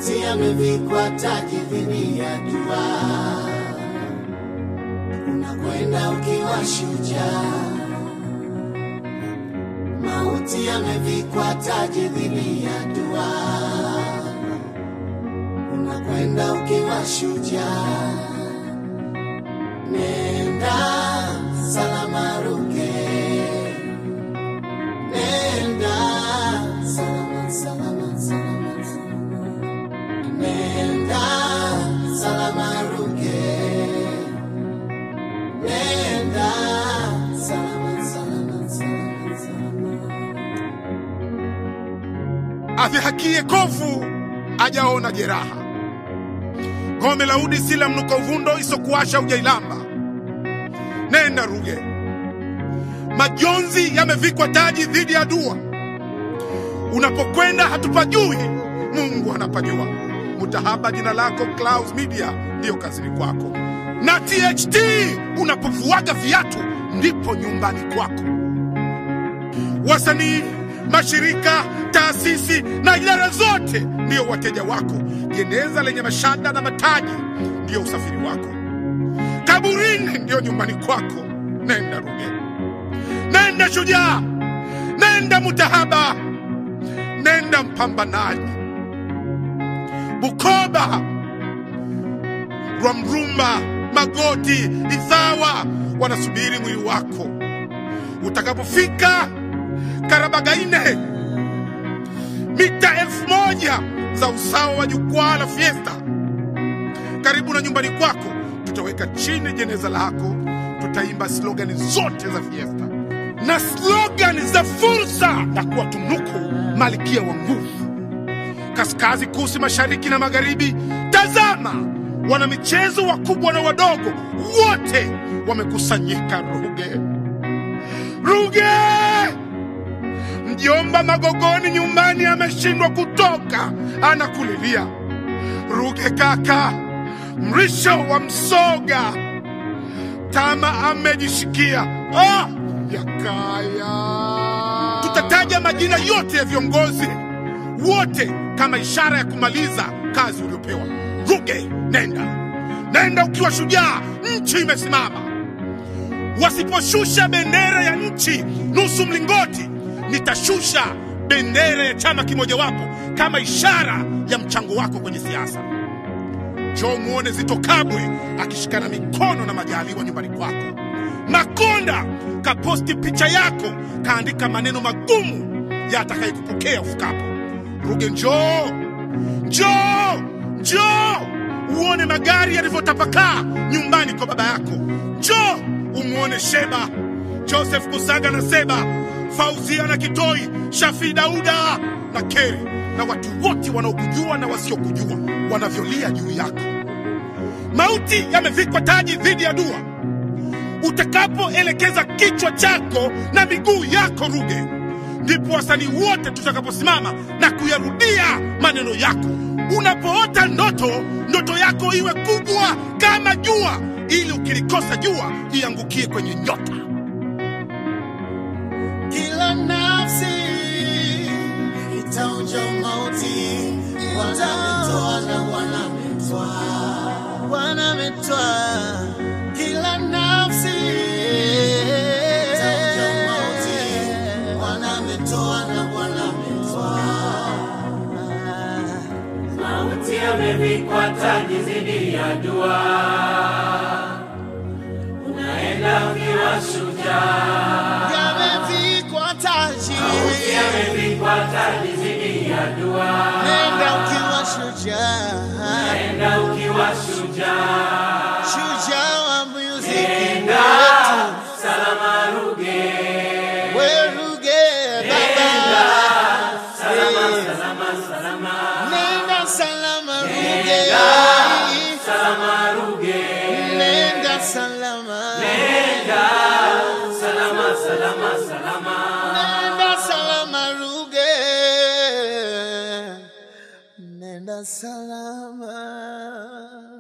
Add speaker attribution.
Speaker 1: Mauti yamevikwa taji dhidi ya dua, unakwenda ukiwa shujaa. Mauti yamevikwa taji dhidi ya dua, unakwenda ukiwa shujaa. Nenda salama Ruge, nenda salama, salama, salama, salama. Nenda salama Ruge, nenda salama, salama, salama, salama.
Speaker 2: Adhihakie kovu ajaona jeraha, gome la udi si la mnuko vundo isokuasha ujailamba. Nenda Ruge, majonzi yamevikwa taji dhidi ya dua. Unapokwenda hatupajui, Mungu anapajua. Mutahaba jina lako Clouds Media ndiyo kazini kwako, na THT unapovuaga viatu ndipo nyumbani kwako. Wasanii, mashirika, taasisi na idara zote ndiyo wateja wako. Jeneza lenye mashada na mataji ndiyo usafiri wako. Kaburini ndiyo nyumbani kwako. Nenda Ruge, nenda shujaa, nenda mutahaba, nenda mpambanaji. Bukoba, Rwamrumba, Magoti, Idhawa wanasubiri mwili wako. Utakapofika Karabagaine, mita elfu moja za usawa wa jukwaa la Fiesta, karibu na nyumbani kwako, tutaweka chini jeneza lako, tutaimba slogani zote za Fiesta na slogani za fursa na kuwatunuku malkia wa nguvu kaskazi, kusi, mashariki na magharibi. Tazama, wana michezo wakubwa na wadogo wote wamekusanyika Ruge. Ruge, mjomba Magogoni nyumbani ameshindwa kutoka, anakulilia. Ruge kaka, mrisho wa Msoga, Tama amejishikia. Ah, Yakaya. Tutataja majina yote ya viongozi wote kama ishara ya kumaliza kazi uliopewa. Ruge, nenda nenda ukiwa shujaa, nchi imesimama. Wasiposhusha bendera ya nchi nusu mlingoti, nitashusha bendera ya chama kimojawapo kama ishara ya mchango wako kwenye siasa. Njoo muone Zito Kabwe akishikana mikono na Majaliwa nyumbani kwako. Makonda kaposti picha yako, kaandika maneno magumu ya atakayekupokea ufikapo. Ruge, njoo njoo njoo uone magari yalivyotapakaa nyumbani kwa baba yako. Njoo umwone Sheba, Joseph Kusaga na Seba, Fauzia na Kitoi, Shafi Dauda na Keri na watu wote wanaokujua na wasiokujua wanavyolia juu yako. Mauti yamevikwa taji dhidi ya dua. Utakapoelekeza kichwa chako na miguu yako Ruge, ndipo wasanii wote tutakaposimama na kuyarudia maneno yako. Unapoota ndoto, ndoto yako iwe kubwa kama jua, ili ukilikosa jua iangukie kwenye nyota.
Speaker 1: Kila nafsi itaonja mauti, wanametoa na wanametwa, wanametwa. Kila nafsi itaonja mauti, wanametoa na wanametwa.
Speaker 3: Mauti yamevikwa taji dhidi ya dua, unaenda ukiwa shujaa.
Speaker 1: Yamevikwa taji,
Speaker 3: Mauti yamevikwa taji dhidi ya dua,
Speaker 1: nenda ukiwa shujaa,
Speaker 3: unaenda ukiwa shujaa.
Speaker 1: shujaa wa muziki
Speaker 3: Nenda
Speaker 1: wetu.
Speaker 3: salama Ruge,
Speaker 1: Weruge baba,
Speaker 3: salama salama salama,
Speaker 1: nenda salama Ruge,
Speaker 3: salama Ruge,
Speaker 1: nenda salama,
Speaker 3: nenda salama salama salama.
Speaker 1: nenda salama Ruge, nenda salama.